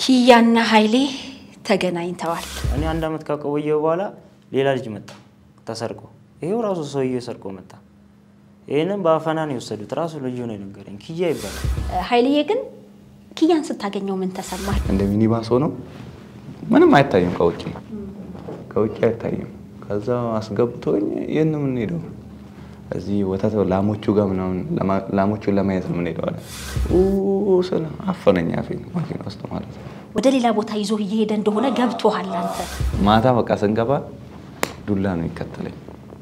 ኪያና ኃይሌ ተገናኝተዋል። እኔ አንድ አመት ካቆየሁ በኋላ ሌላ ልጅ መጣ ተሰርቆ። ይሄው ራሱ ሰውዬ ሰርቆ መጣ። ይህንም በአፈና ነው የወሰዱት። ራሱ ልጁ ነው የነገረኝ። ኪያ ይባላል። ኃይልዬ ግን ኪያን ስታገኘው ምን ተሰማል? እንደ ሚኒባስ ሆኖ ምንም አይታይም፣ ከውጭ ከውጭ አይታይም። ከዛ አስገብቶኝ ይህን የምንሄደው እዚህ ወተት ላሞቹ ጋር ምናምን ላሞቹን ለማየት ነው የምንሄደው አለ። ስለ አፈነኝ አፌን ማኪና ውስጥ ማለት ነው። ወደ ሌላ ቦታ ይዞ እየሄደ እንደሆነ ገብቶሃል አንተ። ማታ በቃ ስንገባ ዱላ ነው ይከተለኝ።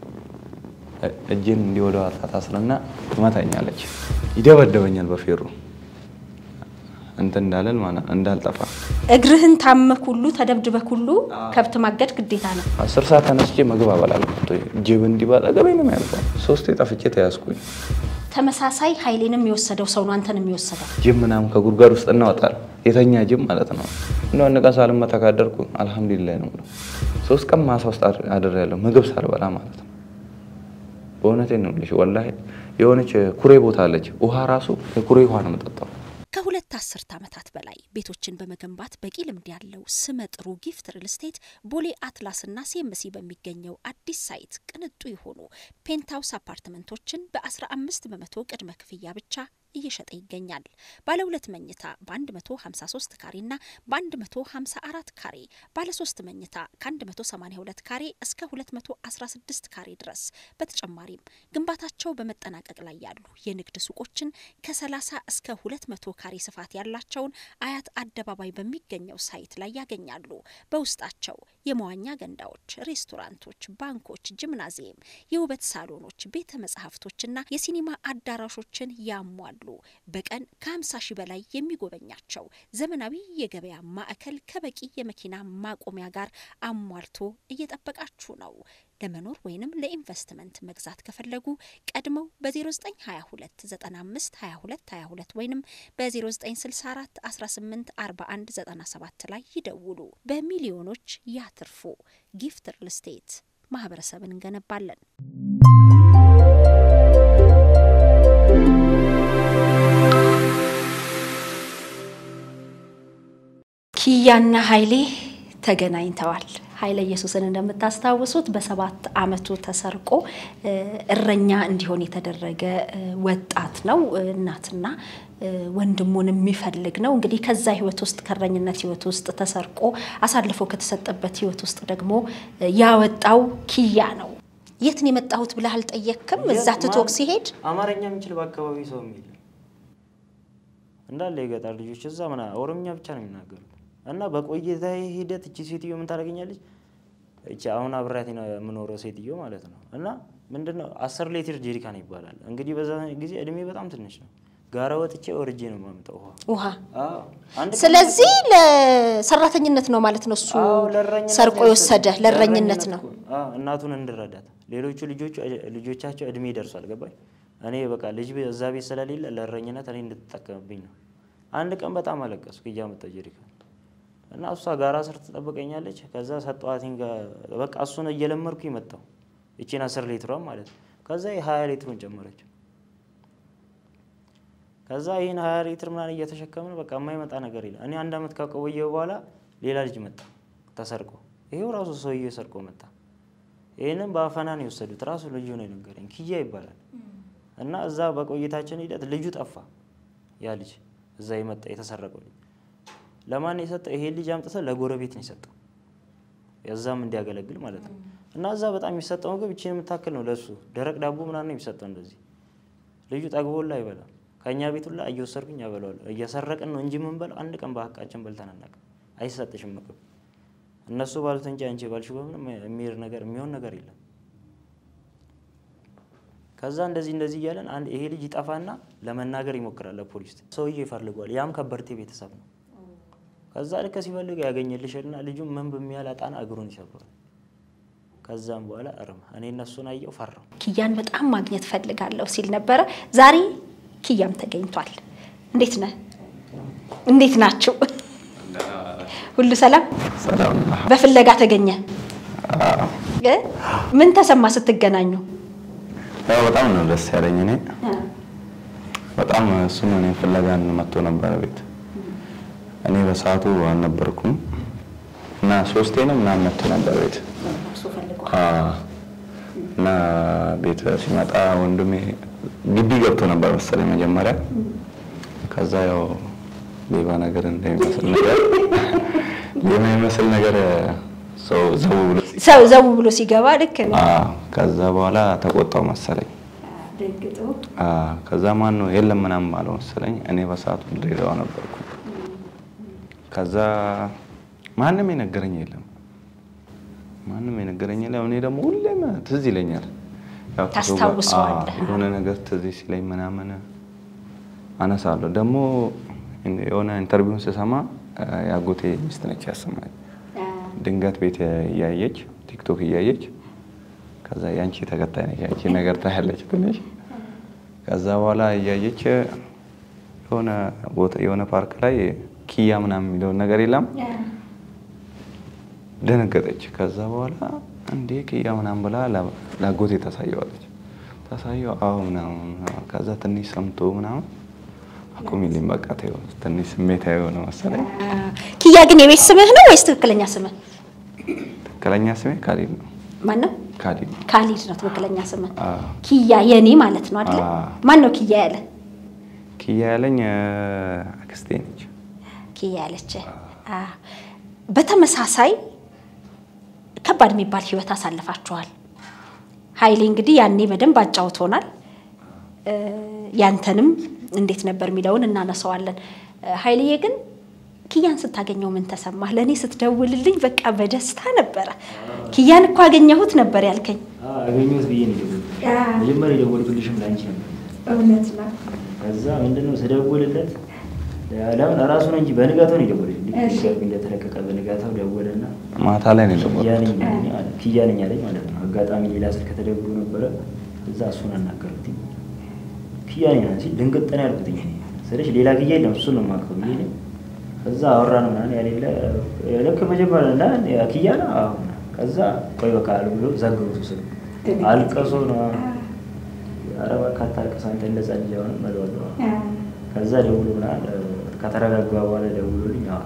እጄን እንዲህ ወደ ኋላ ታስረና ትመታኛለች፣ ይደበደበኛል በፌሮ እንትን እንዳለን ማለት እንዳልጠፋ እግርህን ታመክ ሁሉ ተደብድበክ ሁሉ ከብት ማገድ ግዴታ ነው። አስር ሰዓት ተነስቼ ምግብ አበላለሁ። ጅብ እንዲህ ባጠገቤ ነው የሚያልፈው። ሶስቴ ጠፍቼ ተያዝኩኝ። ተመሳሳይ ኃይሌንም የወሰደው ሰው ነው አንተንም የወሰደው። ጅብ ምናምን ከጉድጓድ ውስጥ እናወጣል። የተኛ ጅብ ማለት ነው። እንደ አንድ ቀን ሳልመታ ካደርኩ አልሐምዱሊላህ ነው የምለው። ሶስት ቀን ማሳ ውስጥ አድሬያለሁ ምግብ ሳልበላ ማለት ነው። በእውነቴን ነው የምልሽ። ወላሂ የሆነች ኩሬ ቦታ አለች። ውሃ ራሱ የኩሬ ውሃ ነው የምጠጣው። ከሁለት አስርት ዓመታት በላይ ቤቶችን በመገንባት በቂ ልምድ ያለው ስመ ጥሩ ጊፍት ሪል ስቴት ቦሌ አትላስና ሴምሲ በሚገኘው አዲስ ሳይት ቅንጡ የሆኑ ፔንትሃውስ አፓርትመንቶችን በ15 በመቶ ቅድመ ክፍያ ብቻ እየሸጠ ይገኛል። ባለ ሁለት መኝታ በ153 ካሬ እና በ154 ካሬ፣ ባለ ሶስት መኝታ ከ182 ካሬ እስከ 216 ካሬ ድረስ። በተጨማሪም ግንባታቸው በመጠናቀቅ ላይ ያሉ የንግድ ሱቆችን ከ30 እስከ 200 ካሬ ስፋት ያላቸውን አያት አደባባይ በሚገኘው ሳይት ላይ ያገኛሉ። በውስጣቸው የመዋኛ ገንዳዎች፣ ሬስቶራንቶች፣ ባንኮች፣ ጂምናዚየም፣ የውበት ሳሎኖች፣ ቤተ መጻሕፍቶችና የሲኒማ አዳራሾችን ያሟሉ በቀን ከ50 ሺህ በላይ የሚጎበኛቸው ዘመናዊ የገበያ ማዕከል ከበቂ የመኪና ማቆሚያ ጋር አሟልቶ እየጠበቃችሁ ነው። ለመኖር ወይንም ለኢንቨስትመንት መግዛት ከፈለጉ ቀድመው በ0922 95 22 22 ወይንም በ0964 18 41 97 ላይ ይደውሉ። በሚሊዮኖች ያትርፉ። ጊፍት ሪል ስቴት ማህበረሰብን እንገነባለን። ኪያና ኃይሌ ተገናኝተዋል። ኃይለ ኢየሱስን እንደምታስታውሱት በሰባት ዓመቱ ተሰርቆ እረኛ እንዲሆን የተደረገ ወጣት ነው። እናትና ወንድሙን የሚፈልግ ነው። እንግዲህ ከዛ ህይወት ውስጥ ከእረኝነት ህይወት ውስጥ ተሰርቆ አሳልፎ ከተሰጠበት ህይወት ውስጥ ደግሞ ያወጣው ኪያ ነው። የት ነው የመጣሁት ብለህ አልጠየቅክም? እዛ ትቶክ ሲሄድ አማርኛ የሚችል በአካባቢ ሰው የሚል እንዳለ የገጠር ልጆች እዛ ምና ኦሮምኛ ብቻ ነው የሚናገሩት። እና በቆይታ ሂደት እቺ ሴትዮ ምን ታደርገኛለች? እቺ አሁን አብሬያት ነው የምኖረው ሴትዮ ማለት ነው። እና ምንድነው አስር ሌትር ጀሪካን ይባላል እንግዲህ በዛ ጊዜ እድሜ በጣም ትንሽ ነው። ጋራ ወጥቼ ወርጄ ነው የማመጣው ውሃ። ውሃ። አዎ፣ አንድ ቀን ስለዚህ ለሰራተኝነት ነው ማለት ነው። እሱ አዎ፣ ለእረኝነት ሰርቆ ነው የወሰደ የወሰደው። ለእረኝነት ነው። እኮ። አዎ፣ እናቱን እንድረዳት። ሌሎቹ ልጆቹ ልጆቻቸው እድሜ ይደርሷል። ገባኝ። እኔ በቃ ልጅ እዛ ቤት ስለሌለ ለእረኝነት እኔ እንድትጠቀምብኝ ነው። አንድ ቀን በጣም አለቀስኩ እያመጣ ጀሪካን እና እሷ ጋራ ስር ትጠብቀኛለች። ከዛ ሰጠዋትኝ። በቃ እሱን እየለመድኩ መጣሁ። እቺን አስር ሊትሯን ማለት ነው። ከዛ የሀያ ሊትሩን ጨመረችው። ከዛ ይህን ሀያ ሊትር ምናምን እየተሸከምን በቃ የማይመጣ ነገር የለም። እኔ አንድ አመት ካቆየሁ በኋላ ሌላ ልጅ መጣ ተሰርቆ። ይሄው ራሱ ሰውዬ ሰርቆ መጣ። ይህንም በአፈና ነው የወሰዱት። ራሱ ልጁ ነው የነገረኝ። ኪያ ይባላል። እና እዛ በቆይታችን ሂደት ልጁ ጠፋ። ያ ልጅ እዛ የመጣ የተሰረቀው ልጅ ለማን ነው የሰጠው? ይሄ ልጅ አምጥተው ለጎረቤት ነው የሰጠው፣ እዛም እንዲያገለግል ማለት ነው። እና እዛ በጣም የሚሰጠው ምግብ ይችን የምታክል ነው ለሱ ደረቅ ዳቦ ምናምን ነው የሚሰጠው። እንደዚህ ልጁ ጠግቦላ አይበላም። ከእኛ ቤት ሁላ እየወሰድኩኝ ያበለዋለሁ። እየሰረቅን ነው እንጂ የምንበላው አንድ ቀን በሀቃችን በልተን አናውቅም። አይሰጥሽም ምግብ እነሱ ባሉት እንጂ አንቺ ባልሽው በምንም የሚሄድ ነገር የሚሆን ነገር የለም። ከዛ እንደዚህ እንደዚህ እያለን አንድ ይሄ ልጅ ይጠፋና ለመናገር ይሞክራል ለፖሊስ። ሰውዬ ይፈልጓል። ያም ከበርቴ ቤተሰብ ነው። ከዛ ልክ ሲፈልግ ያገኘልሽና ልጁ ምን በሚያል አጣና እግሩን ይሰብራል። ከዛም በኋላ እርም እኔ እነሱን አየው ፈራው። ኪያን በጣም ማግኘት ፈልጋለሁ ሲል ነበረ። ዛሬ ኪያም ተገኝቷል። እንዴት ነህ? እንዴት ናችሁ? ሁሉ ሰላም? ሰላም በፍለጋ ተገኘ። እ? ምን ተሰማ ስትገናኙ? ያው በጣም ነው ደስ ያለኝ። እኔ በጣም እሱም እኔ ፍለጋ መጥቶ ነበረ ቤት እኔ በሰዓቱ አልነበርኩም እና ሶስቴ ነው ምናምን መጥቶ ነበር ቤት አዎ። እና ቤት ሲመጣ ወንድሜ ግቢ ገብቶ ነበር መሰለኝ መጀመሪያ። ከዛ ያው ሌባ ነገር እንደሚመስል ነገር ሌባ የሚመስል ነገር ሰው ዘው ብሎ ሰው ዘው ብሎ ሲገባ ልክ ነው አዎ። ከዛ በኋላ ተቆጣው መሰለኝ። ደንግጦ አዎ። ከዛ ማን ነው የለም ምናምን አለው መሰለኝ። እኔ በሰዓቱ ድሬዳዋ ነበርኩ። ከዛ ማንም የነገረኝ የለም ማንም የነገረኝ የለም። እኔ ደግሞ ሁሌም ትዝ ይለኛል ያው ከሰው ጋር- ታስታውሰዋለህ? አዎ፣ የሆነ ነገር ትዝ ሲለኝ ምናምን አነሳለሁ። ደግሞ የሆነ ኢንተርቪውን ስሰማ አ፣ የአጎቴ ሚስት ነች ያሰማኝ። ድንገት ቤት እያየች ቲክቶክ እያየች ከዛ ያንቺ ተከታይ ነች ያንቺ ነገር ታያለች ትንሽ ከዛ በኋላ እያየች የሆነ ቦታ የሆነ ፓርክ ላይ ኪያ ምናምን የሚለውን ነገር የለም ደነገጠች። ከዛ በኋላ እንዴ ኪያ ምናምን ብላ ላ- ላጎቴ ታሳየዋለች። ታሳየው አዎ ምናምን ከዛ ትንሽ ሰምቶ ምናምን አቁሚልኝ በቃ ተይው ትንሽ ስሜታዊ የሆነ መሰለኝ። ኪያ ግን የቤት ስምህ ነው ወይስ ትክክለኛ ስምህ ትክክለኛ ስሜ ካሊድ ነው። ማን ነው? ካሊድ ነው። ካሊድ ነው ትክክለኛ ስምህ። አዎ። ኪያ የኔ ማለት ነው አይደለ? አዎ። ማን ነው ኪያ ያለ? ኪያ ያለኝ አ፣ አክስቴ ነች። ኪያ ያለች። አዎ። በተመሳሳይ ከባድ የሚባል ህይወት አሳልፋችኋል። ኃይሌ እንግዲህ ያኔ በደንብ አጫውቶናል። እ፣ ያንተንም እንዴት ነበር የሚለውን እናነሳዋለን። እ፣ ኃይሌዬ ግን ኪያን ስታገኘው ምን ተሰማህ? ለእኔ ስትደውልልኝ በቃ በደስታ ነበረ። ኪያን እኮ አገኘሁት ነበር ያልከኝ። አገኘሁት ብዬ ነው የደወልኩት። መጀመሪያ የደወልኩልሽም ለአንቺ ነበር። እውነት ነው። ከዛ ምንድነው ስደውልለት ለምን እራሱን እንጂ በንጋታው ነው የደወለልኝ። እሺ። ልክ እንደተለቀቀ በንጋታው ደወለና ማታ ላይ ነው ኪያ የደወልኩት። ነኝ አለኝ አለ። ኪያ ነኝ አለኝ ማለት ነው። አጋጣሚ ሌላ ስልክ ተደውሎ ነበረ። እዛ እሱን አናገርኩት። ኪያ ነኝ አለ ሲል ድንግጥ ነው ያልኩት። እኔ ስልሽ ሌላ ኪያ የለም እሱን ነው የማውቀው ብዬ እኔ ከዛ አወራን ምናምን ያሌለ ልክ መጀመሪያ እና ያ ኪያ ነው አዎ ምናምን። ከዛ ቆይ በቃ አሉ ብሎ ዘግቦት ስልክ አልቀሶ ነው ኧረ እባክህ አታልቅስ አንተ እንደዛ ልጅ አሁንም እለዋለሁ። ከዛ ደውሎ ምናምን ከተረጋጋ በኋላ ደውሎልኝ አወራ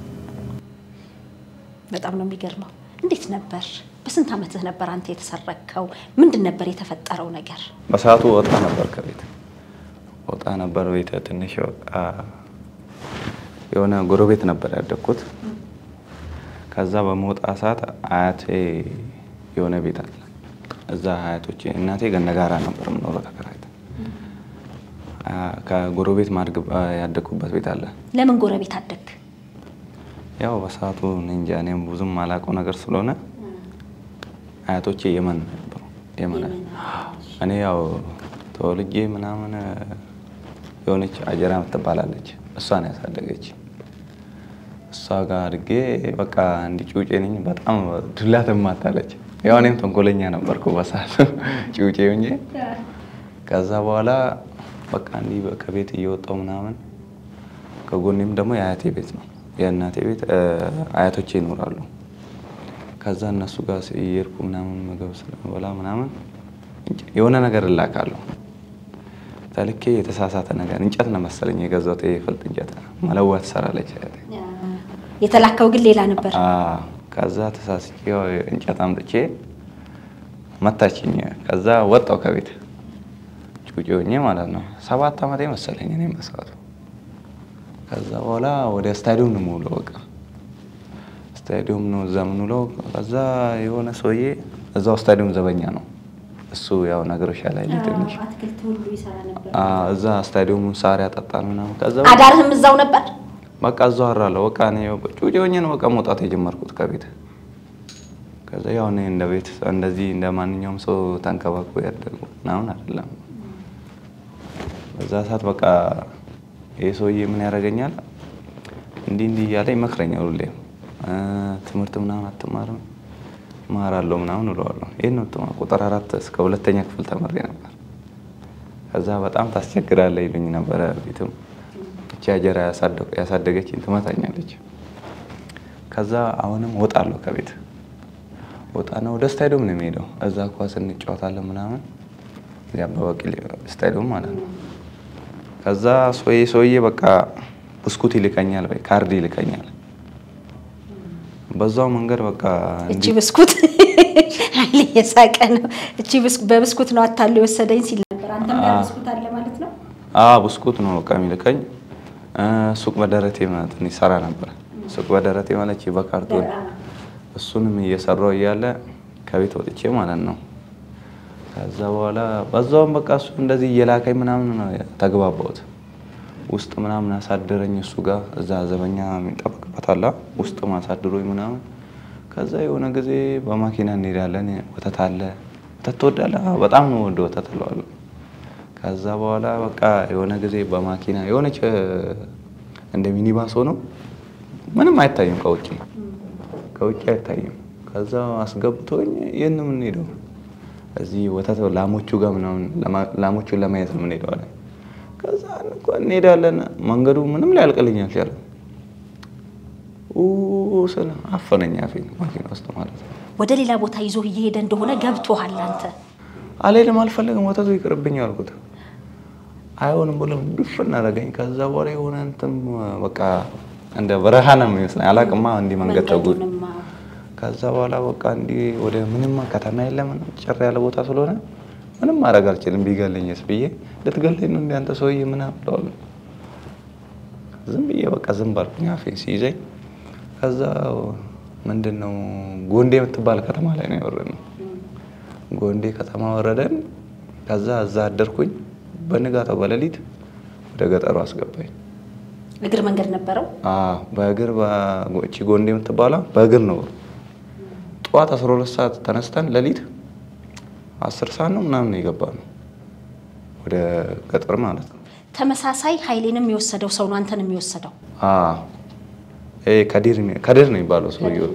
በጣም ነው የሚገርመው። እንዴት ነበር? በስንት ዓመትህ ነበር አንተ የተሰረከው? ምንድን ነበር የተፈጠረው ነገር? በሰዓቱ ወጣ ነበር ከቤት ወጣ ነበር ቤት ትንሽ በቃ የሆነ ጎረቤት ነበር ያደግኩት። ከዛ በመውጣ ሰዓት አያቴ የሆነ ቤት አለ እዛ አያቶቼ እናቴ ገነጋራ ነበር የምኖረው ተከራይታ አ፣ ከጎረቤት ማድግ ያደግኩበት ቤት አለ። ለምን ጎረቤት አደግ? ያው በሰዓቱ እኔ እንጃ እኔም ብዙም ማላውቀው ነገር ስለሆነ አያቶቼ የመን ነበሩ። የመን እኔ ያው ተወልጄ ምናምን የሆነች አጀራ ትባላለች እሷን ያሳደገች እሷ ጋር አድጌ በቃ እንዲ ጩጬ ነኝ። በጣም ዱላ ትማታለች። ያው እኔም ተንኮለኛ ነበርኩ በሰዓቱ ጩጬ ሆኜ ከዛ በኋላ በቃ እንዲህ ከቤት እየወጣው ምናምን ከጎኔም ደግሞ የአያቴ ቤት ነው የእናቴ ቤት እ፣ አያቶቼ ይኖራሉ። ከዛ እነሱ ጋር እየሄድኩ ምናምን ምግብ ስለበላ ምናምን እንጭ- የሆነ ነገር እላካለሁ ተልኬ የተሳሳተ ነገር እንጨት ነው መሰለኝ የገዛሁት የፍልጥ እንጨት መለዋ ትሰራለች አያቴ። የተላከው ግን ሌላ ነበር። አዎ። ከዛ ተሳስቼ ያው እንጨት አምጥቼ መታችኝ። ከዛ ወጣው ከቤት ጩጬ ሆኜ ማለት ነው። ሰባት ዓመቴ መሰለኝ እኔ መስራቱ። ከዛ በኋላ ወደ ስታዲየም ነው የምውለው። በቃ ስታዲየም ነው እዛ የምንውለው። ከዛ የሆነ ሰውዬ እዛው ስታዲየም ዘበኛ ነው እሱ ያው ነገሮች ላይ ትንሽ አትክልት ሁሉ ይሰራ ነበር። አዎ፣ እዛ ስታዲየሙን ሳር ያጠጣል ምናምን ከዛ አዳርህም እዛው ነበር? በቃ እዛው አራለሁ። በቃ እኔ ጩጬ ሆኜ ነው በቃ መውጣት የጀመርኩት ከቤት። ከዛ ያው እኔ እንደ ቤት እንደዚህ እንደ ማንኛውም ሰው ተንከባክቦ ያደጉ ምናምን አይደለም። በዛ ሰዓት በቃ ይህ ሰውዬ ምን ያደርገኛል እንዲህ እንዲህ እያለ ይመክረኛል ሁሌም እ፣ ትምህርት ምናምን አትማርም እማራለሁ ምናምን እለዋለሁ። ይህን ነው ትማ ቁጥር አራት እስከ ሁለተኛ ክፍል ተምሬ ነበር። ከዛ በጣም ታስቸግራለህ ይሉኝ ነበረ ቤትም እቺ አጀራ ያሳደገችኝ ትመታኛለች። ከዛ አሁንም ወጣለሁ ከቤት ወጣና ወደ ስታዲየም ነው የሚሄደው። እዛ ኳስ እንጫወታለን ምናምን የአበባ ቢቂላ ስታዲየም ማለት ነው። ከዛ ሰውዬ ሰውዬ በቃ ብስኩት ይልከኛል ወይ ካርድ ይልከኛል። በዛው መንገድ በቃ እቺ ብስኩት ኃይሌ እየሳቀ ነው። እቺ በብስኩት ነው አታሎ የወሰደኝ ሲል ነበር። አንተም ጋር ብስኩት አለ ማለት ነው? አዎ ብስኩት ነው በቃ የሚልከኝ። ሱቅ በደረቴ ማለት ነው ይሰራ ነበር። ሱቅ በደረቴ ማለት በካርቶን እሱንም እየሰራው እያለ ከቤት ወጥቼ ማለት ነው። ከዛ በኋላ በዛውም በቃ እሱ እንደዚህ እየላከኝ ምናምን ነው ተግባባሁት። ውስጥ ምናምን አሳደረኝ እሱ ጋር እዛ ዘበኛ የሚጠበቅበት አለ ውስጥ ማሳድሮኝ ምናምን። ከዛ የሆነ ጊዜ በማኪና እንሄዳለን። ወተት አለ ወተት ትወዳለህ? በጣም ነው ወደ ወተት እለዋለሁ። ከዛ በኋላ በቃ የሆነ ጊዜ በማኪና የሆነች እንደ ሚኒባስ ሆኖ ምንም አይታይም ከውጭ ከውጭ አይታይም። ከዛ አስገብቶኝ ይህን የምንሄደው እዚህ ወተት ላሞቹ ጋር ምናምን ላሞቹን ለማየት ነው የምንሄደው አለ። ከዛ እንሄዳለን። መንገዱ ምንም ሊያልቅልኝ አልቻለም። ስለ አፈነኝ አፌን ማኪና ውስጥ ማለት ነው። ወደ ሌላ ቦታ ይዞ እየሄደ እንደሆነ ገብቶሃል አንተ? አልሄድም፣ አልፈለግም፣ ወተቱ ይቅርብኝ አልኩት። አይሆንም ብሎ ድፍን አደረገኝ። ከዛ በኋላ የሆነ እንትን በቃ እንደ በረሃ ነው የሚመስለኝ አላቅማ እንዲህ መንገድ ተጉ ከዛ በኋላ በቃ እንዲህ ወደ ምንም ከተማ የለም ጭር ያለ ቦታ ስለሆነ ምንም ማድረግ አልችልም። ቢገለኝስ ብዬ ልትገለኝ ነው እንደ አንተ ሰውዬ ምናምን ብለዋል። ዝም ብዬ በቃ ዝም ባልኩኝ አፌን ሲይዘኝ። ከዛ ምንድን ነው ጎንዴ የምትባል ከተማ ላይ ነው የወረድነው። ጎንዴ ከተማ ወረደን። ከዛ እዛ አደርኩኝ። በንጋታው በሌሊት ወደ ገጠሩ አስገባኝ። እግር መንገድ ነበረው? በእግር እቺ ጎንዴ የምትባላ በእግር ነው። ጠዋት 12 ሰዓት ተነስተን ሌሊት አስር ሰዓት ነው ምናምን ነው የገባ ነው ወደ ገጠር ማለት ነው። ተመሳሳይ ኃይሌንም የወሰደው ሰው ነው አንተን የሚወሰደው? ከዲር ከዲር ነው የሚባለው ሰውዬው።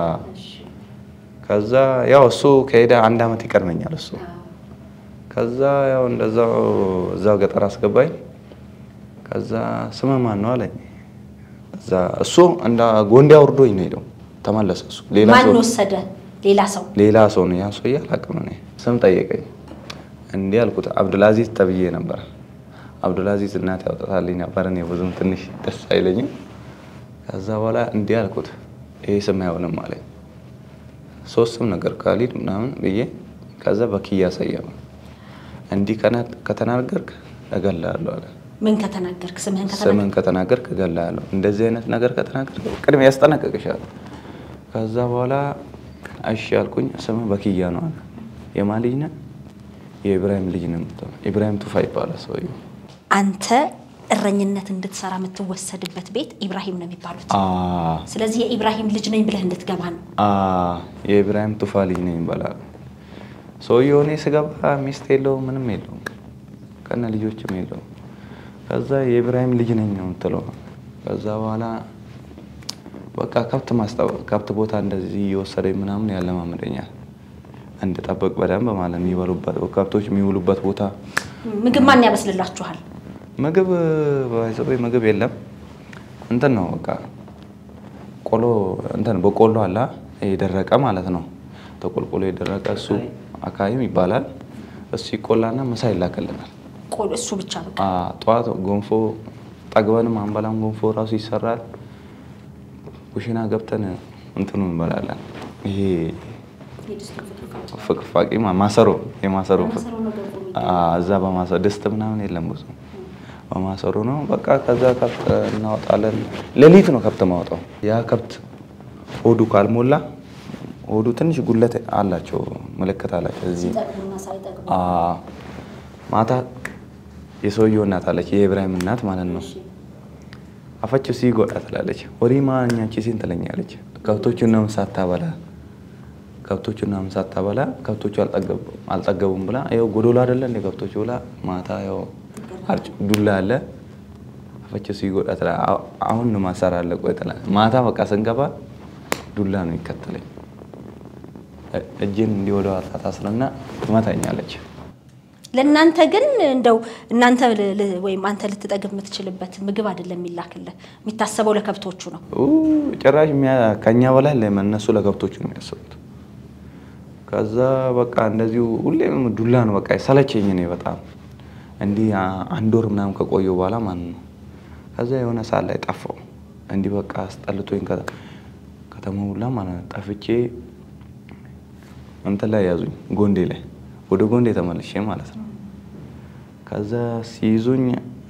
ከዛ ያው እሱ ከሄደ አንድ አመት ይቀድመኛል እሱ። ከዛ ያው እንደዛው እዛው ገጠር አስገባኝ። ከዛ ስምህ ማን ነው አለኝ። እዛ እሱ እንደ ጎንዴ አውርዶኝ ነው ሄደው ተመለሰ። እሱ ሌላ ማን ሰው ወሰደ? ሌላ ሰው ሌላ ሰው ነው። ያን ሰውዬ አላውቅም እኔ። ስም ጠየቀኝ። እንዲህ አልኩት፣ አብዱልአዚዝ ተብዬ ነበር። አብዱልአዚዝ እናት ያውጣታልኝ ነበር። እኔ ብዙም ትንሽ ደስ አይለኝም። ከዛ በኋላ እንዲህ አልኩት፣ ይሄ ስም አይሆንም አለኝ። ሶስት ስም ነገር ካሊድ ምናምን ብዬ ከዛ በኪያ ሰየመ። እንዲህ ከተናገርክ እገልሃለሁ አለ። ምን ከተናገርክ? ስምህን ከተናገርክ ስምን ከተናገርክ እገልሃለሁ። እንደዚህ አይነት ነገር ከተናገርክ ቅድሚያ ያስጠነቅቅሻል። ከዛ በኋላ እሺ አልኩኝ። ስምህ በኪያ ነው አለ። የማን ልጅ ነህ? የኢብራሂም ልጅ ነው የምትሆነው። ኢብራሂም ቱፋ ይባላል ሰውዬው። አንተ እረኝነት እንድትሰራ የምትወሰድበት ቤት ኢብራሂም ነው የሚባሉት። አዎ ስለዚህ የኢብራሂም ልጅ ነኝ ብለህ እንድትገባ ነው። አዎ የኢብራሂም ቱፋ ልጅ ነኝ ይባላል ሰውዬው። እኔ ስገባ ሚስት የለውም ምንም የለውም ከነ ልጆችም የለውም። ከዛ የኢብራሂም ልጅ ነኝ ነው የምትለው። ከዛ በኋላ በቃ ከብት ማስጠበቅ ከብት ቦታ እንደዚህ እየወሰደኝ ምናምን ያለማምደኛል እንድጠብቅ በደንብ ማለት የሚበሉበት ከብቶች የሚውሉበት ቦታ ምግብ ማን ያበስልላችኋል? ምግብ ባይዘው ምግብ የለም። እንትን ነው በቃ ቆሎ እንትን በቆሎ አላ የደረቀ ማለት ነው። ተቆልቆሎ የደረቀ እሱ አካባቢም ይባላል። እሱ ይቆላና ምሳ ይላክልናል። ቆሎ እሱ ብቻ በቃ አ ጠዋት ጎንፎ ጠግበንም አንበላም። ጎንፎ ራሱ ይሰራል። ኩሽና ገብተን እንትኑ እንበላለን። ይሄ ፍቅፋቂ ማ- ማሰሮ የማሰሮ አ እዛ በማሰሮ ድስት ምናምን የለም ብዙ በማሰሮ ነው በቃ። ከዛ ከብት እናወጣለን። ሌሊት ነው ከብት ማውጣው። ያ ከብት ሆዱ ካልሞላ ሆዱ ትንሽ ጉለት አላቸው፣ ምልክት አላቸው እዚህ አ ማታ የሰውየው እናት አለች፣ የኢብራሂም እናት ማለት ነው። አፈችው ሲጎዳ ትላለች። ወዲ ማኛች ሲን ትለኛለች። ከብቶቹን ነው ሳታበላ ከብቶቹን ነው ሳታበላ ከብቶቹ አልጠገቡ- አልጠገቡም ብላ ይኸው ጎዶሎ አይደለ እንደ ከብቶቹ ብላ ማታ ይኸው አርጭ ዱላ አለ አፈችው ሲጎዳ ትላ አሁ- አሁን ነው ማሰራ አለ ቆይ ትላ ማታ በቃ ስንገባ ዱላ ነው ይከተለኝ። እ- እጄን እንዲህ ወደ ኋላ ታስርና ትመታኛለች። ለእናንተ ግን እንደው እናንተ ል- ል- ወይም አንተ ልትጠግብ የምትችልበት ምግብ አይደለም የሚላክልህ፣ የሚታሰበው ለከብቶቹ ነው። ኡ ጭራሽ የሚያ- ከኛ በላይ ለ- እነሱ ለከብቶቹ ነው የሚያስቡት። ከዛ በቃ እንደዚሁ ሁሌም ዱላ ነው በቃ ሰለቸኝ። እኔ በጣም እንዲህ አ- አንድ ወር ምናምን ከቆየሁ በኋላ ማለት ነው ከዛ የሆነ ሰዓት ላይ ጠፋው። እንዲህ በቃ አስጠልቶኝ ከተማ ሁላ ማለት ነው ጠፍቼ እንትን ላይ ያዙኝ፣ ጎንዴ ላይ ወደ ጎንዴ ተመልሼ ማለት ነው። ከዛ ሲይዙኝ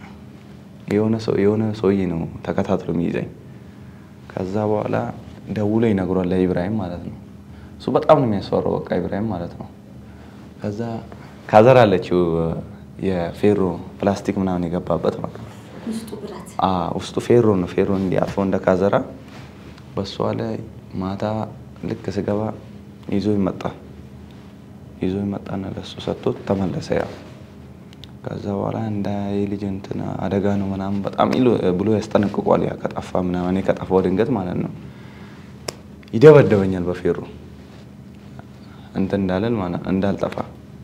የሆነ ሰው የሆነ ሰውዬ ነው ተከታትሎ የሚይዘኝ። ከዛ በኋላ ደውሎ ይነግሯል ለኢብራሂም ማለት ነው። እሱ በጣም ነው የሚያስፈራው፣ በቃ ኢብራሂም ማለት ነው። ከዛ ካዘር አለችው የፌሮ ፕላስቲክ ምናምን የገባበት ማለት ነው። ውስጡ ፌሮ ነው። ፌሮ እንዲያርፎ እንደ ካዘራ በሷ ላይ ማታ ልክ ስገባ ይዞ ይመጣ ይዞ ይመጣና ለሱ ሰጥቶት ተመለሰ። ያው ከዛ በኋላ እንደ የልጅ እንትን አደጋ ነው ምናምን በጣም ብሎ ያስጠነቅቋል። ያ ከጠፋ ምናምን እኔ ከጠፋው ድንገት ማለት ነው ይደበደበኛል በፌሮ እንትን እንዳለን ማለት እንዳልጠፋ።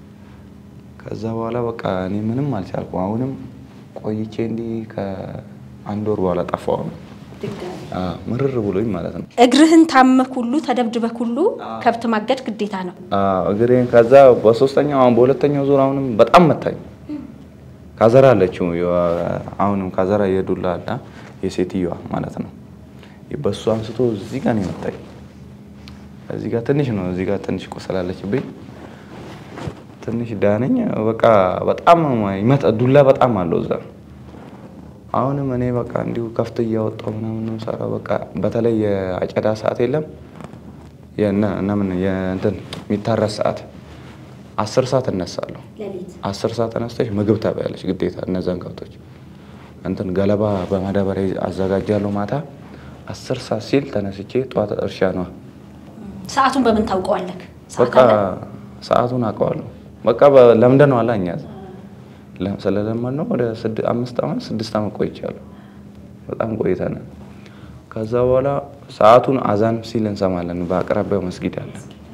ከዛ በኋላ በቃ እኔ ምንም አልቻልኩ። አሁንም ቆይቼ እንዲህ ከአንድ ወር በኋላ ጠፋው ነው ምርር ብሎኝ ማለት ነው። እግርህን ታመክ ሁሉ ተደብድበክ ሁሉ ከብት ማገድ ግዴታ ነው። እግሬን ከዛ በሶስተኛው አሁን በሁለተኛው ዙር አሁንም በጣም መታኝ። ካዘራ አለችው አሁንም ካዘራ የዱላ አለ የሴትዮዋ ማለት ነው። በሱ አንስቶ እዚህ ጋር ነው የመታኝ። እዚህ ጋር ትንሽ ነው፣ እዚህ ጋር ትንሽ ቆሰላለችብኝ። ትንሽ ዳነኝ። በቃ በጣም ይመጣ ዱላ በጣም አለው እዛ አሁንም እኔ በቃ እንዲሁ ከፍት እያወጣሁ ምናምን ነው የምሰራው። በቃ በተለይ የአጨዳ ሰዓት የለም የምን የእንትን የሚታረስ ሰዓት አስር ሰዓት እነሳለሁ። አስር ሰዓት ተነስተሽ ምግብ ታበያለች ግዴታ። እነዛን ከብቶች እንትን ገለባ በማዳበሪያ አዘጋጃለሁ። ማታ አስር ሰዓት ሲል ተነስቼ ጠዋት እርሻ ነዋ። ሰዓቱን በምን ታውቀዋለህ? በቃ ሰዓቱን አውቀዋለሁ። በቃ ለምደን ነው አላ እኛ ስለለመድ ነው ወደ አምስት ዓመት ስድስት ዓመት ቆይቻለሁ። በጣም ቆይተናል። ከዛ በኋላ ሰዓቱን አዛን ሲል እንሰማለን። በአቅራቢያው መስጊድ አለ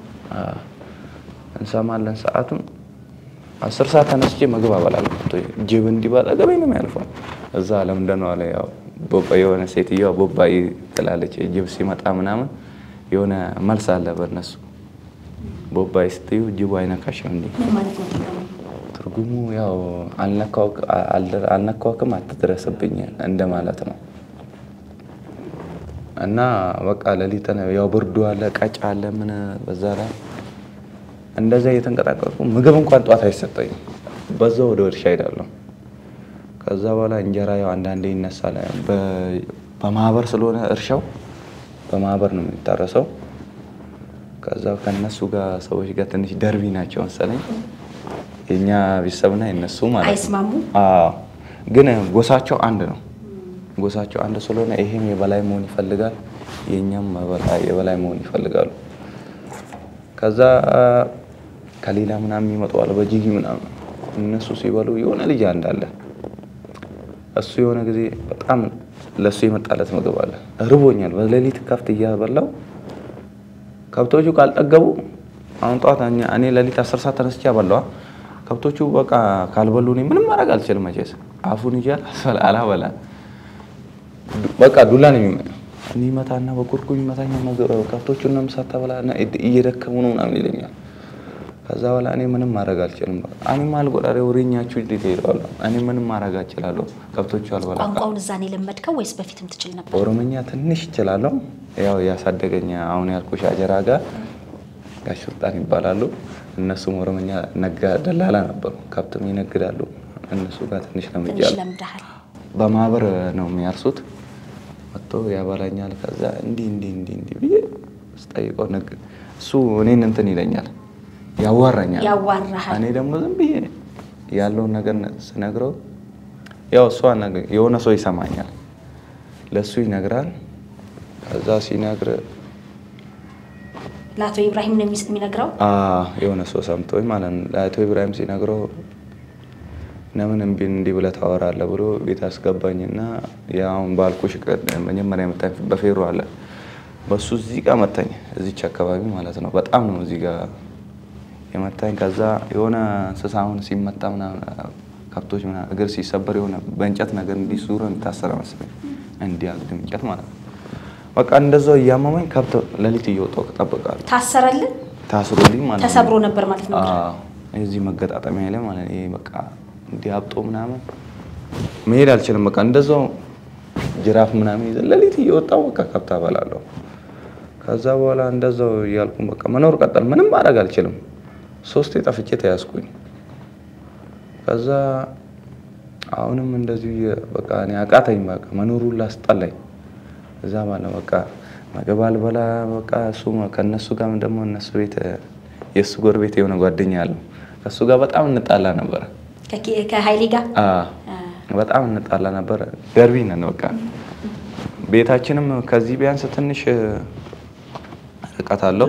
እንሰማለን። ሰዓቱን አስር ሰዓት ተነስቼ ምግብ አበላለሁ። ጅብ እንዲህ ባጠገቤ ነው የሚያልፈው። እዛ ለምንድን ነው አለ ያው ቦባ የሆነ ሴትዮዋ ቦባ ትላለች። ጅብ ሲመጣ ምናምን የሆነ መልስ አለ በእነሱ ቦባይ ስትዩ ጅቡ አይነካሽም እንዴ? ትርጉሙ ያው አልነካውክም አትድረስብኝ እንደማለት ነው። እና በቃ ሌሊት ያው ብርዱ አለ፣ ቀጭ አለ፣ ምን በዛ ላይ እንደዛ እየተንቀጣቀጥኩ ምግብ እንኳን ጧት አይሰጠኝም። በዛ ወደ እርሻ ሄዳለሁ። ከዛ በኋላ እንጀራ ያው አንዳንዴ ይነሳል። በማህበር ስለሆነ እርሻው በማህበር ነው የሚታረሰው። ከዛ ከነሱ ጋር ሰዎች ጋር ትንሽ ደርቢ ናቸው መሰለኝ የኛ ቤተሰብና የነሱ ማለት ነው። አይስማሙ? አዎ፣ ግን ጎሳቸው አንድ ነው። ጎሳቸው አንድ ስለሆነ ይሄም የበላይ መሆን ይፈልጋል፣ የኛም የበላይ መሆን ይፈልጋሉ። ከዛ ከሌላ ምናምን ይመጣዋል በጂጊ ምናምን እነሱ ሲበሉ የሆነ ልጅ አንድ አለ። እሱ የሆነ ጊዜ በጣም ለእሱ የመጣለት ምግብ አለ። ርቦኛል፣ በሌሊት ከብት እያበላው ከብቶቹ ካልጠገቡ አሁን ጠዋት እኔ ሌሊት አስር ሰዓት ተነስቼ አበላዋ ከብቶቹ በቃ ካልበሉ እኔ ምንም ማድረግ አልችልም። መቼስ አፉን ይዣል አላበላ በቃ ዱላ ነው የሚመጣው። እኔ ይመታና በኩርኩም ይመታኝ። ከብቶቹን ነው ሳታበላ እየደከሙ ነው ምናምን ይለኛል። ከዛ በኋላ እኔ ምንም ማድረግ አልችልም። አኒማል ጎዳሪ ወሬኛችሁ እንዴት ሄደዋለሁ። እኔ ምንም ማድረግ አልችላለሁ። ከብቶቹ አልበላ። ቋንቋውን እዛ ነው የለመድከው ወይስ በፊትም ትችል ነበር? ኦሮምኛ ትንሽ እችላለሁ። ያው ያሳደገኝ አሁን ያልኩሽ አጀራ ጋር ጋሽ ሱልጣን ይባላሉ። እነሱም ኦሮምኛ ነጋ ደላላ ነበሩ። ከብትም ይነግዳሉ። እነሱ ጋር ትንሽ ትንሽ ለምጃለሁ። ለምደሃል። በማህበር ነው የሚያርሱት። መጥቶ ያበላኛል። ከዛ እንዲህ እንዲህ እንዲህ እንዲህ ብዬ ስጠይቀው ነግ እሱ እኔን እንትን ይለኛል፣ ያዋራኛል። ያዋራሃል። እኔ ደግሞ ዝም ብዬ ያለውን ነገር ስነግረው ያው እሷ ነገ- የሆነ ሰው ይሰማኛል፣ ለእሱ ይነግራል። ከዛ ሲነግር ለአቶ ኢብራሂም ነው የሚስ- የሚነግረው። አ የሆነ ሰው ሰምቶኝ ማለት ነው። ለአቶ ኢብራሂም ሲነግረው ለምን እምቢ እንዲህ ብለህ ታወራለህ ብሎ ቤት አስገባኝና ያውን ባልኩሽ ቀን መጀመሪያ የመታኝ በፌሮ አለ በሱ እዚህ ጋር መታኝ። እዚች አካባቢ ማለት ነው። በጣም ነው እዚህ ጋር የመታኝ። ከዛ የሆነ እንስሳ አሁን ሲመታ ምናምን ከብቶች ምናምን እግር ሲሰበር የሆነ በእንጨት ነገር እንዲህ ዙሮ የሚታሰረ መሰለኝ እንዲህ አግድም እንጨት ማለት ነው። በቃ እንደዛው እያመመኝ ከብት ሌሊት እየወጣሁ እጠብቃለሁ። ታሰረልን? ታስሮልኝ ማለት ነው። ተሰብሮ ነበር ማለት ነው። አዎ፣ እዚህ መገጣጠሚያ ላይ ማለት ነው። ይሄ በቃ እንዲህ አብጦ ምናምን መሄድ አልችልም። በቃ እንደዛው ጅራፍ ምናምን ይዘን ሌሊት እየወጣሁ በቃ ከብት አበላለሁ። ከዛ በኋላ እንደዛው እያልኩኝ በቃ መኖር ቀጠል። ምንም ማድረግ አልችልም። ሶስቴ ጠፍቼ ተያዝኩኝ። ከዛ አሁንም እንደዚሁ የ- በቃ እኔ አቃተኝ። በቃ መኖሩን ላስጠላኝ። እዛ ባለ በቃ ምግብ አልበላ በቃ እሱ ከእነሱ ጋር ደግሞ እነሱ ቤት የእሱ ጎረቤት የሆነ ጓደኛ አለው ከእሱ ጋር በጣም እንጣላ ነበረ። ከኪ- ከሀይሌ ጋር አዎ በጣም እንጣላ ነበረ። ደርቢ ነን በቃ ቤታችንም ከዚህ ቢያንስ ትንሽ ርቀት አለው።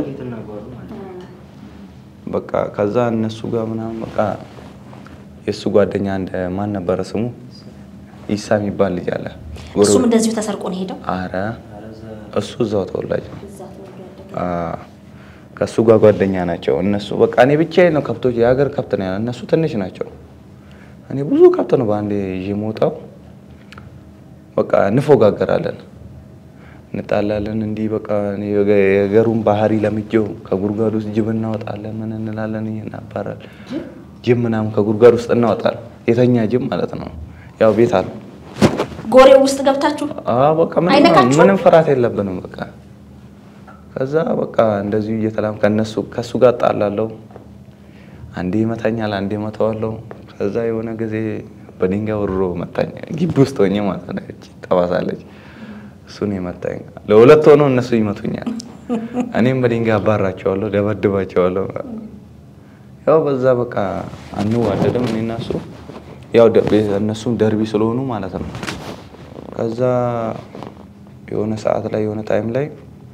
በቃ ከዛ እነሱ ጋር ምናምን በቃ የእሱ ጓደኛ እንደ ማን ነበረ ስሙ ኢሳ የሚባል ልጅ አለ። እሱም እንደዚሁ ተሰርቆ ነው ሄደው አረ እሱ እዛው ተወላጅ ነው። አዎ፣ ከእሱ ጋር ጓደኛ ናቸው እነሱ። በቃ እኔ ብቻዬን ነው ከብቶች የሀገር ከብት ነው ያለ እነሱ ትንሽ ናቸው። እኔ ብዙ ከብት ነው በአንዴ ይዤ የምወጣው። በቃ እንፎጋገራለን፣ እንጣላለን። እንዲህ በቃ እኔ የገ- የገሩን ባህሪ ለምጄው ከጉድጓድ ውስጥ ጅብ እናወጣለን። ምን እንላለን እናባራል ጅብ ምናምን ከጉድጓድ ውስጥ እናወጣለን። የተኛ ጅብ ማለት ነው። ያው ቤት አለ ጎሬው ውስጥ ገብታችሁ አዎ በቃ ምንም አይነካችሁም? ምንም ፍርሃት የለብንም። በቃ ከዛ በቃ እንደዚሁ እየተላም ከነሱ ከሱ ጋር ጣላለሁ። አንዴ ይመታኛል፣ አንዴ መተዋለሁ። ከዛ የሆነ ጊዜ በድንጋይ ወርሮ መታኝ፣ ግቢ ውስጥ ሆኜ ማለት ነው። እቺ ጠባሳለች። እሱን የመታኝ ለሁለት ሆነው እነሱ ይመቱኛል፣ እኔም በድንጋይ አባራቸዋለሁ፣ ደበድባቸዋለሁ። ያው በዛ በቃ አንዋደድም እኔ እና እሱ ያው ደ- ቤ- እነሱም ደርቢ ስለሆኑ ማለት ነው። ከዛ የሆነ ሰዓት ላይ የሆነ ታይም ላይ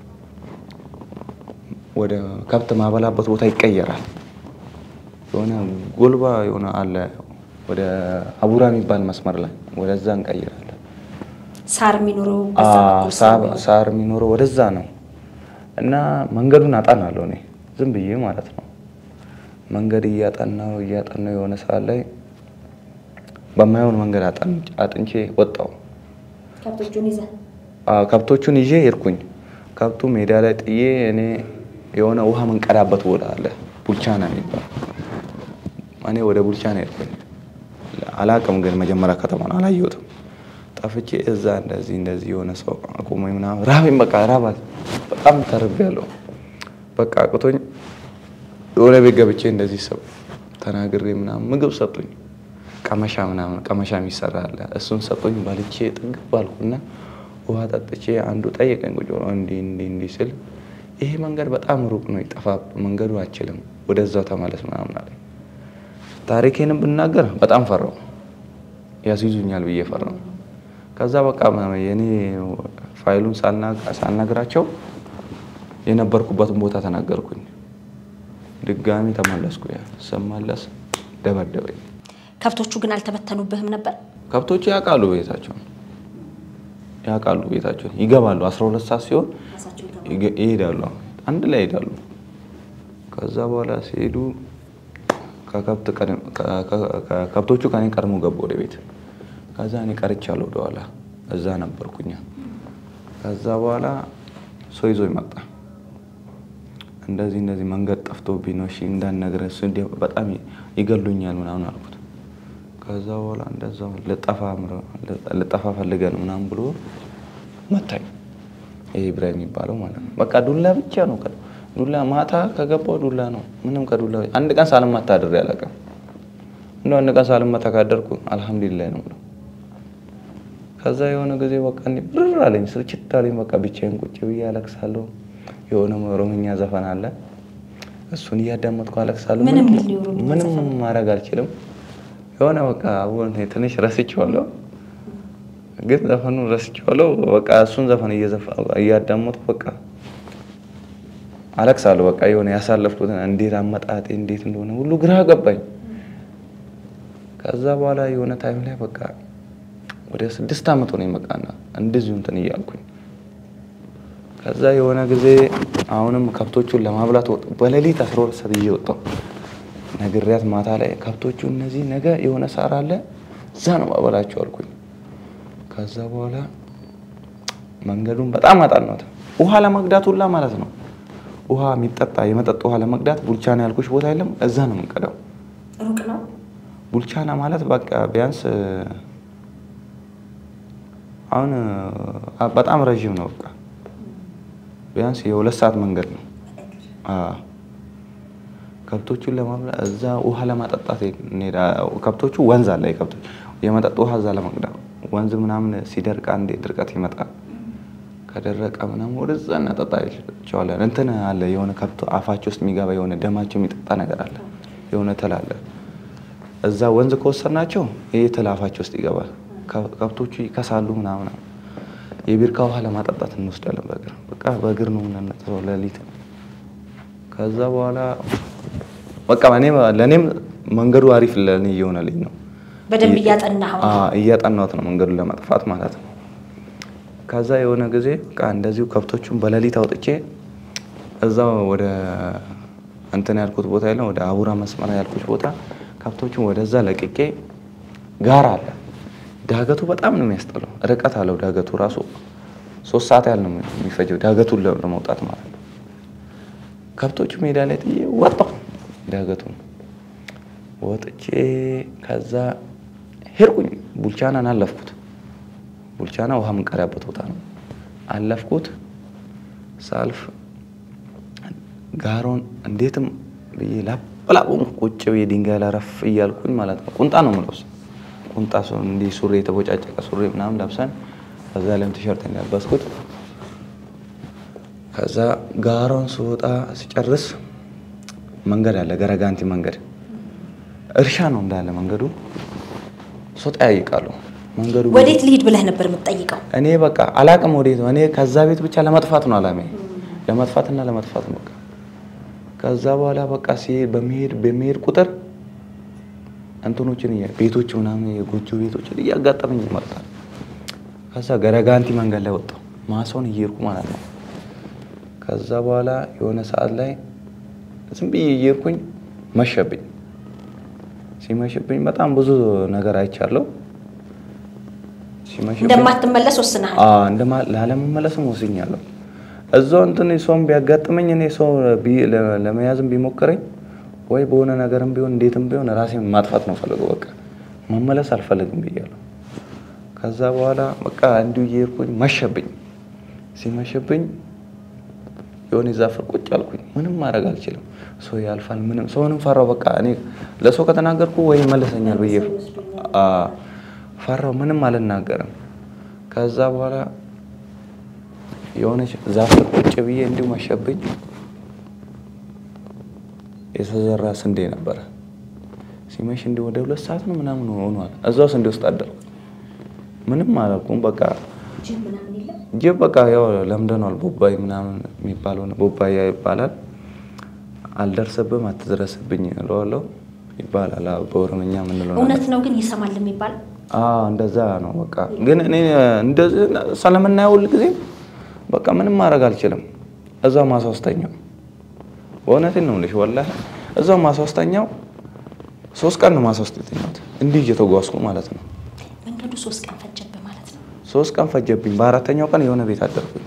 ወደ ከብት ማበላበት ቦታ ይቀየራል። የሆነ ጎልባ የሆነ አለ ወደ አቡራ የሚባል መስመር ላይ ወደዛ እንቀይራለን። ሳር የሚኖረው በዛ አዎ፣ በኩል ሳ- ስለሚሆን ሳር የሚኖረው ወደዛ ነው እና መንገዱን አጠናለሁ እኔ ዝም ብዬ ማለት ነው። መንገድ እያጠናው እያጠናው የሆነ ሰዓት ላይ በማይሆን መንገድ አጠን- አጥንቼ ወጣው። ከብቶቹን ይዘህ አዎ፣ ከብቶቹን ይዤ ሄድኩኝ። ከብቱ ሜዳ ላይ ጥዬ እኔ የሆነ ውሃ መንቀዳበት ቦታ አለ ቡልቻና የሚባል እኔ ወደ ቡልቻና ሄድኩኝ። አላቅም ግን መጀመሪያ ከተማን አላየሁትም። ጠፍቼ እዛ እንደዚህ እንደዚህ የሆነ ሰው አቁሞኝ ምናምን ራበኝ፣ በቃ ራባት በጣም ተርቤያለሁ። በቃ አቅቶኝ የሆነ ቤት ገብቼ እንደዚህ ሰው ተናግሬ ምናምን ምግብ ሰጡኝ። ቀመሻ ምናምን ቀመሻ የሚሰራ አለ እሱን ሰጡኝ። በልቼ ጥግብ ባልኩና ውሃ ጠጥቼ አንዱ ጠየቀኝ ቁጭ ብሎ እንዲህ እንዲህ እንዲህ ስል ይሄ መንገድ በጣም ሩቅ ነው፣ ይጠፋ መንገዱ አችልም፣ ወደዛው ተመለስ ምናምን አለኝ። ታሪኬንም ብናገር በጣም ፈራው፣ ያስይዙኛል ብዬ ፈራው። ከዛ በቃ የኔ ፋይሉን ሳልና- ሳልነግራቸው የነበርኩበትን ቦታ ተናገርኩኝ። ድጋሚ ተመለስኩ። ያ ስመለስ ደበደበኝ። ከብቶቹ ግን አልተበተኑብህም ነበር? ከብቶቹ ያውቃሉ ቤታቸውን ያውቃሉ ቤታቸውን ይገባሉ። አስራ ሁለት ሰዓት ሲሆን ይገ- ይሄዳሉ። አንድ ላይ ይሄዳሉ። ከዛ በኋላ ሲሄዱ ከከብት ቀደም- ከ- ከ- ከ- ከብቶቹ ከኔ ቀድሞ ገቡ ወደ ቤት። ከዛ እኔ ቀርቻለሁ ወደኋላ እዛ ነበርኩኛ። ከዛ በኋላ ሰው ይዞ ይመጣ እንደዚህ እንደዚህ መንገድ ጠፍቶብኝ ነው እሺ እንዳትነግረህ እሱ እንዲህ በጣም ይገሉኛል ምናምን አልኩት። ከዛ በኋላ እንደዛው ልጠፋ ምረ- ልጠፋ ፈልገ ነው ምናምን ብሎ መታኝ። ይሄ ኢብራሂም የሚባለው ማለት ነው። በቃ ዱላ ብቻ ነው። ከ- ዱላ ማታ ከገባው ዱላ ነው። ምንም ከዱላ አንድ ቀን ሳልመታ አድሬ አላውቅም። እንደው አንድ ቀን ሳልመታ ካደርኩ አልሐምዱሊላህ ነው የምለው። ከዛ የሆነ ጊዜ በቃ እንዲህ ብር አለኝ፣ ስልችት አለኝ። በቃ ብቻዬን ቁጭ ብዬ አለቅሳለሁ። የሆነ ኦሮምኛ ዘፈን አለ፣ እሱን እያዳመጥኩ አለቅሳለሁ። ምንም ምንም- ሊል የኦሮምኛ ምንም ዘፈን ማድረግ አልችልም። የሆነ በቃ አሁን ትንሽ ረስቼዋለሁ፣ ግን ዘፈኑን ረስቼዋለሁ። በቃ እሱን ዘፈን እየዘፈ- እያዳመጥኩ በቃ አለቅሳለሁ። በቃ የሆነ ያሳለፍኩትን እንዴት አመጣጤ እንዴት እንደሆነ ሁሉ ግራ ገባኝ። ከዛ በኋላ የሆነ ታይም ላይ በቃ ወደ ስድስት ዓመት ሆነኝ በቃና እንደዚሁ እንትን እያልኩኝ ከዛ የሆነ ጊዜ አሁንም ከብቶቹን ለማብላት ወጥ በሌሊት አስራ ሁለት ሰዓት ይዤ ወጣሁ። ነግሬያት ማታ ላይ ከብቶቹ እነዚህ ነገ የሆነ ሳር አለ እዛ ነው ማበላቸው አልኩኝ። ከዛ በኋላ መንገዱን በጣም አጣናት። ውሃ ለመቅዳት ሁላ ማለት ነው ውሃ የሚጠጣ የመጠጥ ውሃ ለመቅዳት ቡልቻና ያልኩሽ ቦታ የለም እዛ ነው የምንቀዳው። ሩቅ ነው። ቡልቻና ማለት በቃ ቢያንስ አሁን አ፣ በጣም ረዥም ነው። በቃ ቢያንስ የሁለት ሰዓት መንገድ ነው። አዎ። ከብቶቹን ለማብላት እዛ ውሃ ለማጠጣት እንሄዳ ከብቶቹ ወንዝ አለ። የከብቶች የመጠጥ ውሃ እዛ ለመቅዳት ወንዝ ምናምን ሲደርቅ አንዴ ድርቀት ይመጣል። ከደረቀ ምናምን ወደዛ እናጠጣቸዋለን። እንትን አለ የሆነ ከብቶ አፋቸው ውስጥ የሚገባ የሆነ ደማቸው የሚጠጣ ነገር አለ። የሆነ ትል አለ። እዛ ወንዝ ከወሰድናቸው ይህ ትል አፋቸው ውስጥ ይገባል። ከ- ከብቶቹ ይከሳሉ ምናምን። የቢርካ ውሃ ለማጠጣት እንወስዳለን በእግር በቃ በእግር ነው የምንነጥሰው ሌሊት። ከዛ በኋላ በቃ እኔ ለእኔም መንገዱ አሪፍ ለእኔ እየሆነልኝ ነው። በደንብ እያጠናኸው ነው። አዎ፣ እያጠናሁት ነው መንገዱን ለማጥፋት ማለት ነው። ከዛ የሆነ ጊዜ በቃ እንደዚሁ ከብቶቹን በሌሊት አውጥቼ እዛው ወደ እንትን ያልኩት ቦታ የለም ወደ አቡራ መስመር ያልኩት ቦታ ከብቶቹን ወደዛ ለቅቄ ጋር አለ። ዳገቱ በጣም ነው የሚያስጠላው። ርቀት አለው ዳገቱ ራሱ ሶስት ሰዓት ያህል ነው የሚፈጀው ዳገቱን ለ- ለመውጣት ማለት ነው። ከብቶቹ ሜዳ ላይ ጥዬ ወጣሁ ዳገቱን ወጥቼ ከዛ ሄድኩኝ። ቡልቻናን አለፍኩት። ቡልቻና ውሃ የምንቀዳበት ቦታ ነው። አለፍኩት። ሳልፍ ጋሮን እንዴትም ብዬ ላበላቁን ቁጭ ብዬ ድንጋይ ላይ ረፍ እያልኩኝ ማለት ነው። ቁንጣ ነው የምለብሰው። ቁንጣ ሰው እንዲህ ሱሪ የተቦጫጨቀ ሱሪ ምናምን ለብሰን ከዛ ላይም ቲሸርት ያለበስኩት። ከዛ ጋሮን ስወጣ ስጨርስ መንገድ አለ፣ ገረጋንቲ መንገድ እርሻ ነው እንዳለ መንገዱ። ሶጣ ያይቃሉ መንገዱ ወዴት ልሂድ ብለህ ነበር የምትጠይቀው? እኔ በቃ አላቅም ወዴት ነው። እኔ ከዛ ቤት ብቻ ለመጥፋት ነው አላሜ፣ ለመጥፋትና ለመጥፋት ነው በቃ። ከዛ በኋላ በቃ ሲሄድ በሚሄድ በሚሄድ ቁጥር እንትኖችን እያ- ቤቶች ምናምን የጎጆ ቤቶችን እያጋጠመኝ ይመጣል። ከዛ ገረጋንቲ መንገድ ላይ ወጣሁ፣ ማሳውን እየሄድኩ ማለት ነው። ከዛ በኋላ የሆነ ሰዓት ላይ ዝም ብዬ እየሄድኩኝ መሸብኝ። ሲመሽብኝ በጣም ብዙ ነገር አይቻለሁ። ሲመሽብኝ እንደማትመለስ ወስነሃል። አዎ እንደማ- ላለመመለስም ወስኛለሁ። እዛው እንትን ሰውም ቢያጋጥመኝ እኔ ሰው ቢ- ለ- ለመያዝም ቢሞክረኝ ወይ በሆነ ነገርም ቢሆን እንዴትም ቢሆን ራሴን ማጥፋት ነው ፈልገው በቃ መመለስ አልፈልግም ብያለሁ። ከዛ በኋላ በቃ እንዲሁ እየሄድኩኝ መሸብኝ። ሲመሽብኝ የሆነ ዛፍ ስር ቁጭ አልኩኝ። ምንም ማድረግ አልችልም። ሰው ያልፋል። ምንም ሰውንም ፈራው። በቃ እኔ ለሰው ከተናገርኩ ወይ ይመለሰኛል ብዬ አ፣ ፈራው። ምንም አልናገርም። ከዛ በኋላ የሆነች ዛፍ ስር ቁጭ ብዬ እንዲሁ መሸብኝ። የተዘራ ስንዴ ነበረ። ሲመሽ እንዲሁ ወደ ሁለት ሰዓት ነው ምናምን ሆኗል። እዛው ስንዴ ውስጥ አደርኩ። ምንም አላልኩም። በቃ ጅብ በቃ ያው ለምደኗል። ቦባይ ምናምን የሚባለው ነው። ቦባያ ይባላል። አልደርስብም፣ አትድረስብኝ እለዋለሁ ይባላል። አዎ፣ በኦሮምኛ የምንለው ነገር እውነት ነው ግን ይሰማል የሚባል አዎ እንደዛ ነው። በቃ ግን እኔ እንደዚህ ስለምናየው ሁል ጊዜ በቃ ምንም ማድረግ አልችልም። እዛው ማሳወስተኛው በእውነቴን ነው የምልሽ ወላሂ እዛው ማሳወስተኛው ሶስት ቀን ነው ማሳወስተኛው እንዲህ እየተጓዝኩ ማለት ነው። መንገዱ ሶስት ቀን ፈጀብህ ማለት ነው። ሶስት ቀን ፈጀብኝ። በአራተኛው ቀን የሆነ ቤት አደርኩኝ።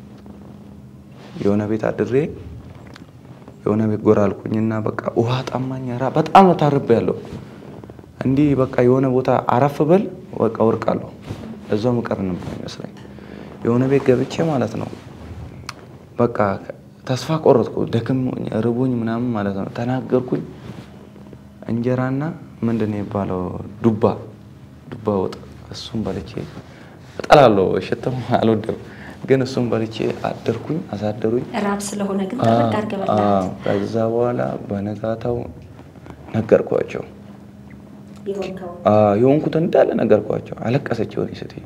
የሆነ ቤት አድሬ የሆነ ቤት ጎራ አልኩኝና በቃ ውሃ ጠማኝ። ራ በጣም ታርቤያለሁ። እንዲህ በቃ የሆነ ቦታ አረፍ ብል በቃ ወርቃለሁ። እዛው ምቀር ነበር ይመስለኝ። የሆነ ቤት ገብቼ ማለት ነው በቃ ተስፋ ቆረጥኩ። ደክም ርቦኝ ምናምን ማለት ነው። ተናገርኩኝ። እንጀራና ምንድን ነው የሚባለው ዱባ ዱባ ወጥ እሱም በልቼ እጠላለሁ። ሽትም አልወደም፣ ግን እሱም በልቼ አደርኩኝ። አሳደሩኝ። ራብ ስለሆነ ግን ጥርቅ አድርገህ በላሃት። ከዛ በኋላ በነጋታው ነገርኳቸው። የሆንከው የሆንኩት እንዳለ ነገርኳቸው። አለቀሰች የሆነ ሴትዮ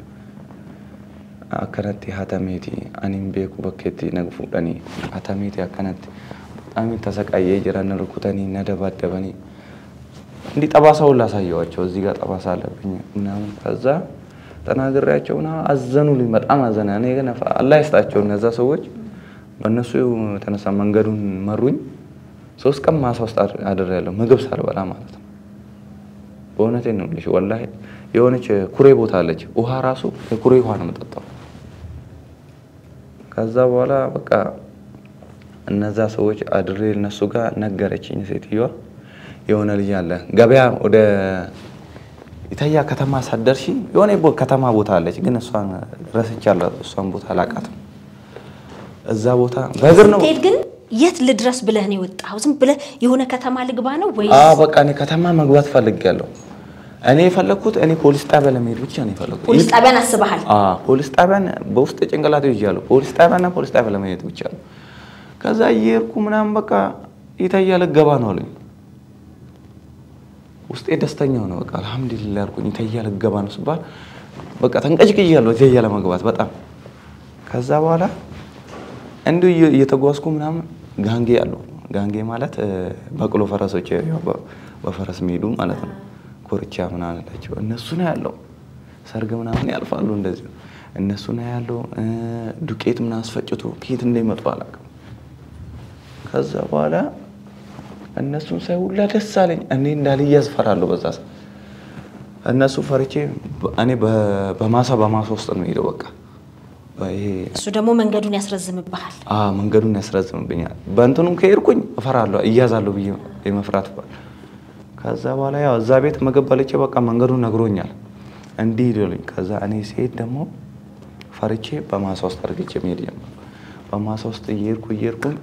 አከነቲ ሀተሜቲ አኒም ቤኩ በኬቲ ነግፉደኒ ሀተሜቲ አከነቲ በጣም ተሰቃየ ጅረን ርኩተኒ ነደባደበኒ እንዲህ ጠባሳ ሁላ አሳየዋቸው። እዚህ ጋር ጠባሳ አለብኝ ምናምን ከዛ ተናግሬያቸው ና አዘኑልኝ። በጣም አዘነ። እኔ ግን አላህ ይስጣቸው እነዛ ሰዎች በእነሱ የተነሳ መንገዱን መሩኝ። ሶስት ቀን ማሳ ውስጥ አድሬያለሁ ምግብ ሳልበላ ማለት ነው። በእውነቴን ነው የምልሽ ወላሂ የሆነች ኩሬ ቦታ አለች። ውሃ ራሱ የኩሬ ውሃ ነው የምጠጣው። ከዛ በኋላ በቃ እነዛ ሰዎች አድሬ እነሱ ጋር ነገረችኝ ሴትዮዋ። የሆነ ልጅ አለ ገበያ ወደ ኢታያ ከተማ ሳትደርሺ የሆነ ቦ- ከተማ ቦታ አለች፣ ግን እሷን ረስቻለሁ። እሷን ቦታ አላውቃትም። እዛ ቦታ በእግር ነው ስትሄድ ግን የት ልድረስ ብለህ ነው የወጣኸው? ዝም ብለህ የሆነ ከተማ ልግባ ነው ወይ? አ በቃ እኔ ከተማ መግባት ፈልጌያለሁ። እኔ የፈለግኩት እኔ ፖሊስ ጣቢያ ለመሄድ ብቻ ነው የፈለግኩት። ፖሊስ ጣቢያን አስበሃል? አ ፖሊስ ጣቢያን በውስጥ ጭንቅላቴ ይዣለሁ። ፖሊስ ጣቢያና ፖሊስ ጣቢያ ለመሄድ ብቻ ነው። ከዛ እየሄድኩ ምናምን በቃ ኢታያ ልገባ ነው አሉኝ። ውስጤ ደስተኛ ሆነ። በቃ አልሐምዱሊላህ አልኩኝ። ኢታያ ልገባ ነው ስባል በቃ ተንቀጭቅያለሁ ኢታያ ለመግባት በጣም ከዛ በኋላ እንዲሁ እየ- እየተጓዝኩ ምናምን ጋንጌ አሉ። ጋንጌ ማለት እ፣ በቅሎ ፈረሶች ያው በ- በፈረስ የሚሄዱ ማለት ነው። ኮርቻ ምናምን አላቸው። እነሱ ነው ያለው። ሰርግ ምናምን ያልፋሉ እንደዚህ እነሱ ነው ያለው። እ፣ ዱቄት ምናምን አስፈጭቶ ከየት እንደሚመጡ አላውቅም። ከዛ በኋላ እነሱን ሳይ ሁላ ደስ አለኝ። እኔ እንዳልያዝ ፈራለሁ በዛ ሰዓት። እነሱ ፈርቼ እኔ በ- በማሳ በማሳ ውስጥ ነው ሄደው በቃ ይሄ እሱ ደግሞ መንገዱን ያስረዝምብሃል። አ መንገዱን ያስረዝምብኛል። በእንትኑም ከሄድኩኝ እፈራለሁ እያዛለሁ ብዬ የመፍራት ባል ከዛ በኋላ ያው እዛ ቤት ምግብ በልቼ በቃ መንገዱን ነግሮኛል እንዲህ ሄደሉኝ። ከዛ እኔ ሲሄድ ደግሞ ፈርቼ በማሳ ውስጥ አድርግቼ መሄድ ጀመርኩ። በማሳ ውስጥ እየሄድኩ እየሄድኩኝ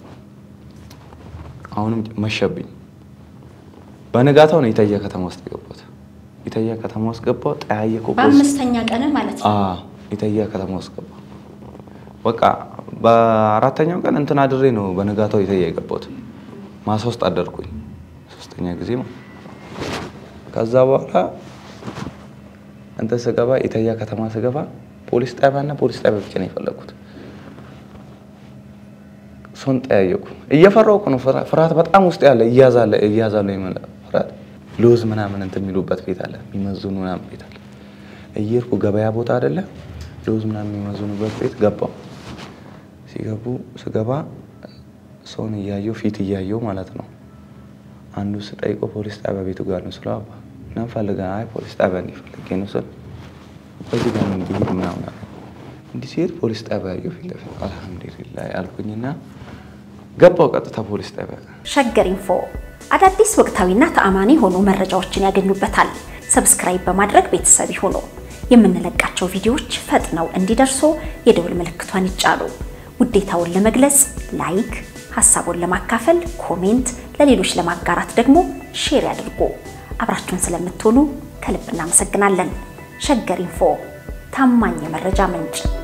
አሁንም መሸብኝ። በንጋታው ነው ኢታያ ከተማ ውስጥ የገባሁት። ኢታያ ከተማ ውስጥ ገባሁ። ጠያየቁ በአምስተኛ ቀን ማለት ነው። አዎ ኢታያ ከተማ ውስጥ ገባ። በቃ በአራተኛው ቀን እንትን አድሬ ነው በነጋታው ኢታያ የገባሁት። ማሳ ውስጥ አደርኩኝ ሶስተኛ ጊዜ ማለት ከዛ በኋላ እንትን ስገባ ኢታያ ከተማ ስገባ ፖሊስ ጣቢያና ፖሊስ ጣቢያ ብቻ ነው የፈለግኩት። ሰውን ጠያየቁ። እየፈራሁ እኮ ነው። ፍራ- ፍርሃት በጣም ውስጥ ያለ እያዛለ እያዛለ ይመለ ፍርሃት ሎዝ ምናምን እንትን የሚሉበት ቤት አለ፣ የሚመዝኑ ምናምን ቤት አለ። እየሄድኩ ገበያ ቦታ አይደለ ሎዝ ምናምን የሚመዝኑበት ቤት ገባው። ሲገቡ ስገባ ሰውን እያየው ፊት እያየው ማለት ነው። አንዱ ስጠይቀው ፖሊስ ጣቢያ ቤቱ ጋር ነው ስለው አባ እና ፈልገ አይ ፖሊስ ጣቢያ እንዲፈልጌ ነው ስል በዚህ ጋር ነው እንዲሄድ ምናምን አለ። እንዲህ ሲሄድ ፖሊስ ጣቢያ ያየው ፊት ለፊት አልሐምዱሊላህ አልኩኝና ገባው ቀጥታ ፖሊስ ጣቢያ ሸገር ኢንፎ አዳዲስ ወቅታዊና ተአማኒ የሆኑ መረጃዎችን ያገኙበታል። ሰብስክራይብ በማድረግ ቤተሰብ ይሁኑ። የምንለቃቸው ቪዲዮዎች ፈጥነው እንዲደርሱ የደውል ምልክቷን ይጫኑ። ውዴታውን ለመግለጽ ላይክ፣ ሀሳቡን ለማካፈል ኮሜንት፣ ለሌሎች ለማጋራት ደግሞ ሼር ያድርጉ። አብራችሁን ስለምትሆኑ ከልብ እናመሰግናለን። ሸገር ኢንፎ ታማኝ የመረጃ ምንጭ